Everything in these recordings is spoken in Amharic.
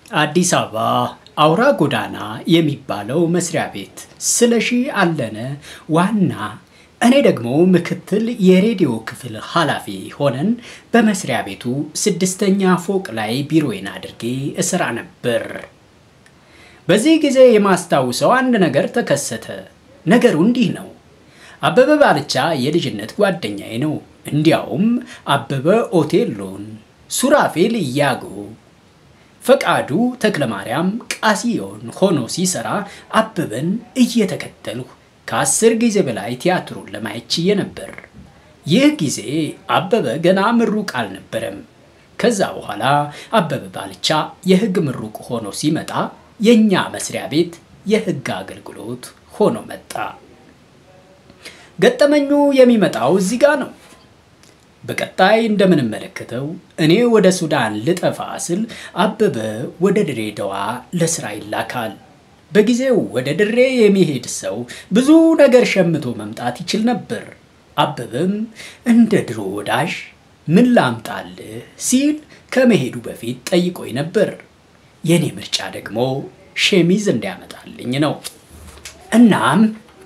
አዲስ አበባ አውራ ጎዳና የሚባለው መስሪያ ቤት ስለሺ አለነ ዋና እኔ ደግሞ ምክትል የሬዲዮ ክፍል ኃላፊ ሆነን በመስሪያ ቤቱ ስድስተኛ ፎቅ ላይ ቢሮዬን አድርጌ እሰራ ነበር። በዚህ ጊዜ የማስታውሰው አንድ ነገር ተከሰተ። ነገሩ እንዲህ ነው። አበበ ባልቻ የልጅነት ጓደኛዬ ነው። እንዲያውም አበበ ኦቴሎን፣ ሱራፌል እያጎ፣ ፈቃዱ ተክለማርያም ቃሲዮን ሆኖ ሲሰራ አበበን እየተከተልሁ ከአስር ጊዜ በላይ ቲያትሩን ለማየት ችዬ ነበር። ይህ ጊዜ አበበ ገና ምሩቅ አልነበረም። ከዛ በኋላ አበበ ባልቻ የሕግ ምሩቅ ሆኖ ሲመጣ የእኛ መስሪያ ቤት የሕግ አገልግሎት ሆኖ መጣ። ገጠመኙ የሚመጣው እዚህ ጋር ነው። በቀጣይ እንደምንመለከተው እኔ ወደ ሱዳን ልጠፋ ስል አበበ ወደ ድሬዳዋ ለስራ ይላካል። በጊዜው ወደ ድሬ የሚሄድ ሰው ብዙ ነገር ሸምቶ መምጣት ይችል ነበር። አበበም እንደ ድሮ ወዳጅ ምን ላምጣልህ ሲል ከመሄዱ በፊት ጠይቆኝ ነበር። የእኔ ምርጫ ደግሞ ሸሚዝ እንዲያመጣልኝ ነው። እናም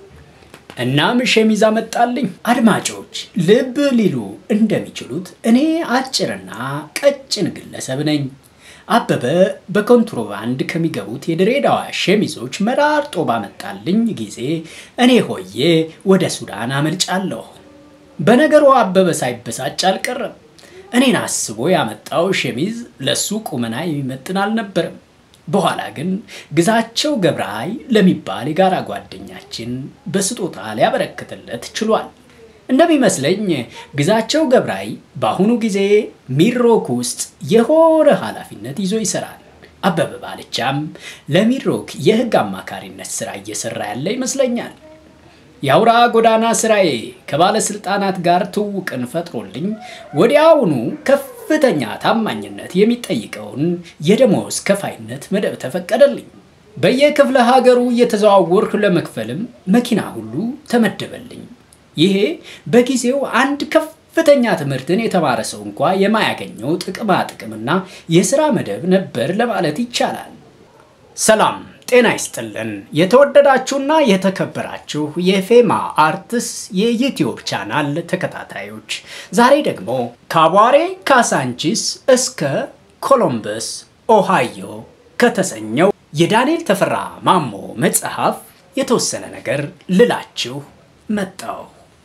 እናም ሸሚዝ አመጣልኝ። አድማጮች ልብ ሊሉ እንደሚችሉት እኔ አጭርና ቀጭን ግለሰብ ነኝ። አበበ በኮንትሮባንድ ከሚገቡት የድሬዳዋ ሸሚዞች መራርጦ ባመጣልኝ ጊዜ እኔ ሆዬ ወደ ሱዳን አመልጫለሁ። በነገሩ አበበ ሳይበሳጭ አልቀረም። እኔን አስቦ ያመጣው ሸሚዝ ለሱ ቁመና የሚመጥን አልነበረም። በኋላ ግን ግዛቸው ገብረሃይ ለሚባል የጋራ ጓደኛችን በስጦታ ሊያበረክትለት ችሏል። እንደሚመስለኝ ግዛቸው ገብረሃይ በአሁኑ ጊዜ ሚድሮክ ውስጥ የሆነ ኃላፊነት ይዞ ይሰራል። አበበ ባልቻም ለሚድሮክ የሕግ አማካሪነት ስራ እየሰራ ያለ ይመስለኛል። የአውራ ጎዳና ስራዬ ከባለስልጣናት ጋር ትውቅን ፈጥሮልኝ ወዲያውኑ ከፍተኛ ታማኝነት የሚጠይቀውን የደሞዝ ከፋይነት መደብ ተፈቀደልኝ። በየክፍለ ሀገሩ እየተዘዋወርኩ ለመክፈልም መኪና ሁሉ ተመደበልኝ። ይሄ በጊዜው አንድ ከፍተኛ ትምህርትን የተማረ ሰው እንኳ የማያገኘው ጥቅማ ጥቅምና የሥራ መደብ ነበር ለማለት ይቻላል። ሰላም ጤና ይስጥልን። የተወደዳችሁና የተከበራችሁ የፌማ አርትስ የዩቲዩብ ቻናል ተከታታዮች፣ ዛሬ ደግሞ ከአቧሬ ካሳንቺስ እስከ ኮሎምበስ ኦሃዮ ከተሰኘው የዳንኤል ተፈራ ማሞ መጽሐፍ የተወሰነ ነገር ልላችሁ መጣሁ።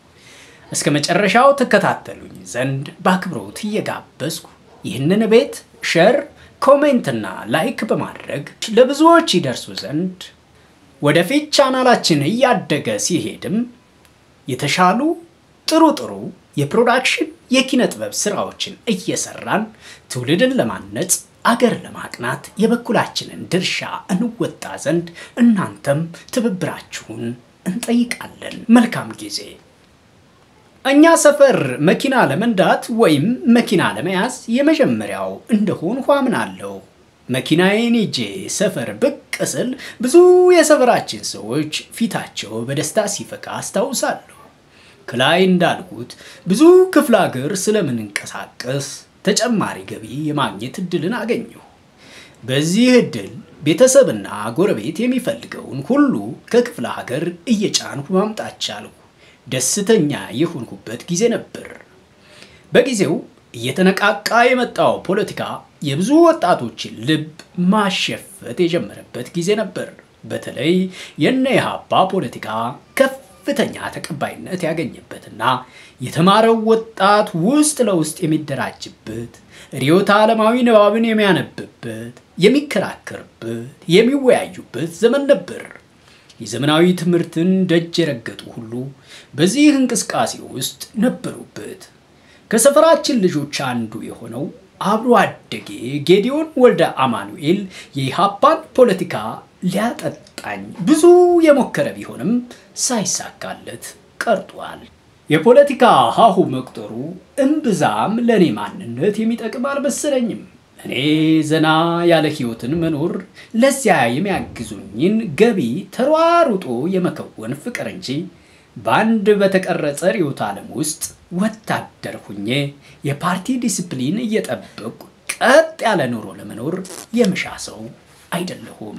እስከ መጨረሻው ተከታተሉኝ ዘንድ በአክብሮት እየጋበዝኩ ይህንን ቤት ሸር ኮሜንትና ላይክ በማድረግ ለብዙዎች ይደርሱ ዘንድ ወደፊት ቻናላችን እያደገ ሲሄድም የተሻሉ ጥሩ ጥሩ የፕሮዳክሽን የኪነ ጥበብ ስራዎችን እየሰራን ትውልድን ለማነጽ አገር ለማቅናት የበኩላችንን ድርሻ እንወጣ ዘንድ እናንተም ትብብራችሁን እንጠይቃለን። መልካም ጊዜ። እኛ ሰፈር መኪና ለመንዳት ወይም መኪና ለመያዝ የመጀመሪያው እንደሆን አምናለሁ። መኪናዬን ይዤ ሰፈር ብቅ ስል ብዙ የሰፈራችን ሰዎች ፊታቸው በደስታ ሲፈካ አስታውሳለሁ። ከላይ እንዳልኩት ብዙ ክፍለ ሀገር ስለምንንቀሳቀስ ተጨማሪ ገቢ የማግኘት እድልን አገኘሁ። በዚህ እድል ቤተሰብና ጎረቤት የሚፈልገውን ሁሉ ከክፍለ ሀገር እየጫንኩ ማምጣት ቻልሁ። ደስተኛ የሆንኩበት ጊዜ ነበር። በጊዜው እየተነቃቃ የመጣው ፖለቲካ የብዙ ወጣቶችን ልብ ማሸፈት የጀመረበት ጊዜ ነበር። በተለይ የነ ኢህአፓ ፖለቲካ ከፍተኛ ተቀባይነት ያገኘበትና የተማረው ወጣት ውስጥ ለውስጥ የሚደራጅበት ርዕዮተ ዓለማዊ ንባብን የሚያነብበት፣ የሚከራከርበት፣ የሚወያዩበት ዘመን ነበር። የዘመናዊ ትምህርትን ደጅ የረገጡ ሁሉ በዚህ እንቅስቃሴ ውስጥ ነበሩበት። ከሰፈራችን ልጆች አንዱ የሆነው አብሮ አደጌ ጌዲዮን ወልደ አማኑኤል የኢሃፓን ፖለቲካ ሊያጠጣኝ ብዙ የሞከረ ቢሆንም ሳይሳካለት ቀርጧል። የፖለቲካ ሀሁ መቁጠሩ እምብዛም ለእኔ ማንነት የሚጠቅም አልመሰለኝም። እኔ ዘና ያለ ህይወትን መኖር ለዚያ የሚያግዙኝን ገቢ ተሯሩጦ የመከወን ፍቅር እንጂ በአንድ በተቀረጸ ርዕዮተ ዓለም ውስጥ ወታደር ሁኜ የፓርቲ ዲስፕሊን እየጠበቁ ቀጥ ያለ ኑሮ ለመኖር የምሻ ሰው አይደለሁም።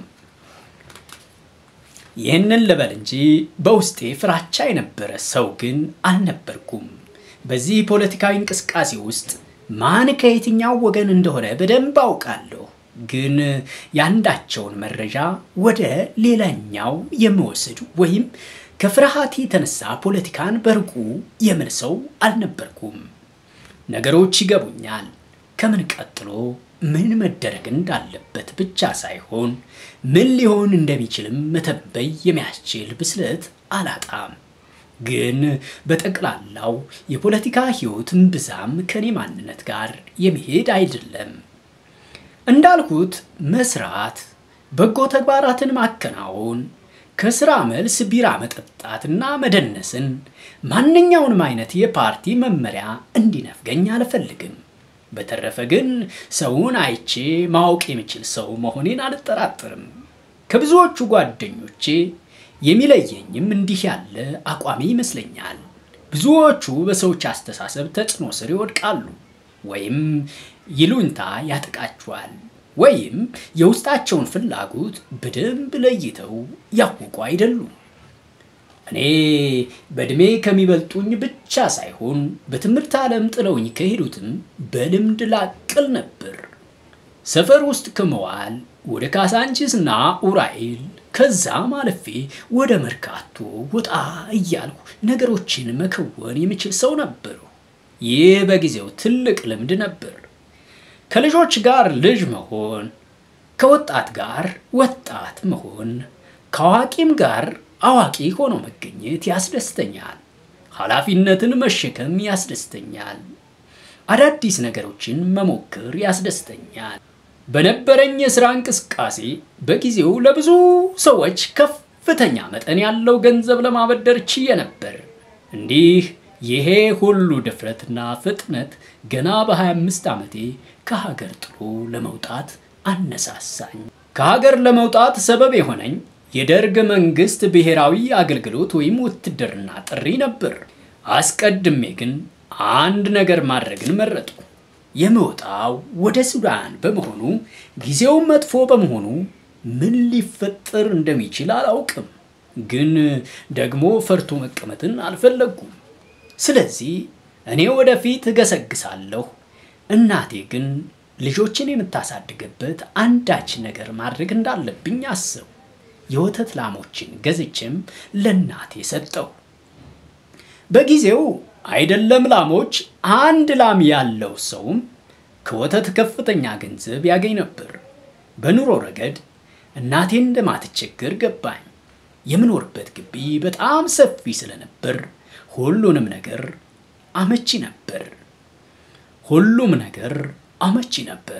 ይህንን ልበል እንጂ በውስጤ ፍራቻ የነበረ ሰው ግን አልነበርኩም። በዚህ ፖለቲካዊ እንቅስቃሴ ውስጥ ማን ከየትኛው ወገን እንደሆነ በደንብ አውቃለሁ። ግን ያንዳቸውን መረጃ ወደ ሌላኛው የምወስድ ወይም ከፍርሃት የተነሳ ፖለቲካን በርቁ የምል ሰው አልነበርኩም። ነገሮች ይገቡኛል። ከምን ቀጥሎ ምን መደረግ እንዳለበት ብቻ ሳይሆን ምን ሊሆን እንደሚችልም መተንበይ የሚያስችል ብስለት አላጣም። ግን በጠቅላላው የፖለቲካ ሕይወት እምብዛም ከኔ ማንነት ጋር የሚሄድ አይደለም። እንዳልኩት መስራት፣ በጎ ተግባራትን ማከናወን፣ ከስራ መልስ ቢራ መጠጣትና መደነስን፣ ማንኛውንም አይነት የፓርቲ መመሪያ እንዲነፍገኝ አልፈልግም። በተረፈ ግን ሰውን አይቼ ማወቅ የሚችል ሰው መሆኔን አልጠራጠርም። ከብዙዎቹ ጓደኞቼ የሚለየኝም እንዲህ ያለ አቋሚ ይመስለኛል። ብዙዎቹ በሰዎች አስተሳሰብ ተጽዕኖ ስር ይወድቃሉ፣ ወይም ይሉኝታ ያጠቃቸዋል፣ ወይም የውስጣቸውን ፍላጎት በደንብ ለይተው ያወቁ አይደሉም። እኔ በዕድሜ ከሚበልጡኝ ብቻ ሳይሆን በትምህርት ዓለም ጥለውኝ ከሄዱትም በልምድ ላቅል ነበር። ሰፈር ውስጥ ከመዋል ወደ ካሳንቺስና ኡራኤል ከዛም አልፌ ወደ መርካቶ ወጣ እያልኩ ነገሮችን መከወን የምችል ሰው ነበሩ። ይህ በጊዜው ትልቅ ልምድ ነበር። ከልጆች ጋር ልጅ መሆን፣ ከወጣት ጋር ወጣት መሆን፣ ከአዋቂም ጋር አዋቂ ሆኖ መገኘት ያስደስተኛል። ኃላፊነትን መሸከም ያስደስተኛል። አዳዲስ ነገሮችን መሞከር ያስደስተኛል። በነበረኝ የሥራ እንቅስቃሴ በጊዜው ለብዙ ሰዎች ከፍተኛ መጠን ያለው ገንዘብ ለማበደር ችዬ ነበር። እንዲህ ይሄ ሁሉ ድፍረትና ፍጥነት ገና በ25 ዓመቴ ከሀገር ጥሎ ለመውጣት አነሳሳኝ። ከሀገር ለመውጣት ሰበብ የሆነኝ የደርግ መንግስት ብሔራዊ አገልግሎት ወይም ውትድርና ጥሪ ነበር። አስቀድሜ ግን አንድ ነገር ማድረግን መረጡ። የምወጣው ወደ ሱዳን በመሆኑ ጊዜው መጥፎ በመሆኑ ምን ሊፈጠር እንደሚችል አላውቅም። ግን ደግሞ ፈርቶ መቀመጥን አልፈለጉም። ስለዚህ እኔ ወደፊት እገሰግሳለሁ። እናቴ ግን ልጆችን የምታሳድግበት አንዳች ነገር ማድረግ እንዳለብኝ አስብ የወተት ላሞችን ገዝቼም ለእናቴ ሰጠው። በጊዜው አይደለም ላሞች፣ አንድ ላም ያለው ሰውም ከወተት ከፍተኛ ገንዘብ ያገኝ ነበር። በኑሮ ረገድ እናቴ እንደማትቸገር ገባኝ። የምኖርበት ግቢ በጣም ሰፊ ስለነበር ሁሉንም ነገር አመቺ ነበር። ሁሉም ነገር አመቺ ነበር።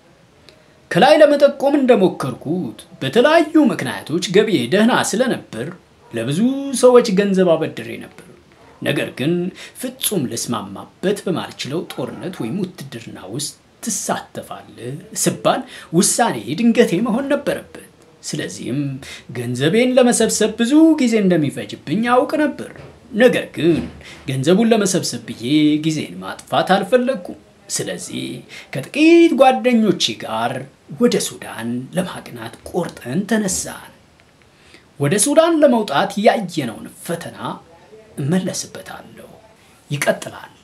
ከላይ ለመጠቆም እንደሞከርኩት በተለያዩ ምክንያቶች ገቢዬ ደህና ስለነበር ለብዙ ሰዎች ገንዘብ አበድሬ ነበር። ነገር ግን ፍጹም ልስማማበት በማልችለው ጦርነት ወይም ውትድርና ውስጥ ትሳተፋለህ ስባል ውሳኔ ድንገቴ መሆን ነበረበት። ስለዚህም ገንዘቤን ለመሰብሰብ ብዙ ጊዜ እንደሚፈጅብኝ አውቅ ነበር። ነገር ግን ገንዘቡን ለመሰብሰብ ብዬ ጊዜን ማጥፋት አልፈለግኩም። ስለዚህ ከጥቂት ጓደኞቼ ጋር ወደ ሱዳን ለማቅናት ቆርጠን ተነሳን። ወደ ሱዳን ለመውጣት ያየነውን ፈተና እመለስበታለሁ። ይቀጥላል።